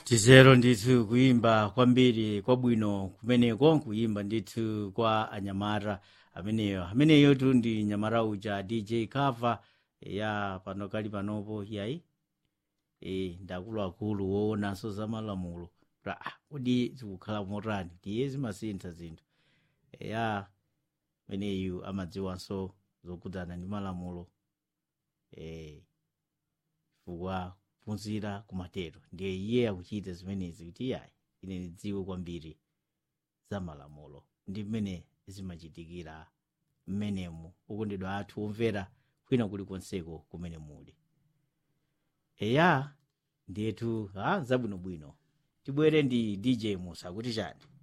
tizero ndithu kuyimba kwambiri kwabwino kumeneko kuyimba ndithu kwa anyamata ameneyo ameneyo tu ndi nyamata uja dj cover ya pano kali panopo yayi e, ndakuluakulu woonanso za malamulo pra ah, kodi zikukhala motani ndiye zimasintha zinthu ya ameneyu amadziwanso zokhudzana ndi malamulo e, chifukwa kuphunzira kumatero ndiye iye akuchita zimenezi kuti yayi ine ndidziwe kwambiri za malamulo ndi mmene zimachitikira mmenemu okondedwa athu omvera kwina kulikonseko kumene muli eya ndiyetu ha zabwinobwino tibwere ndi dj musa kuti chani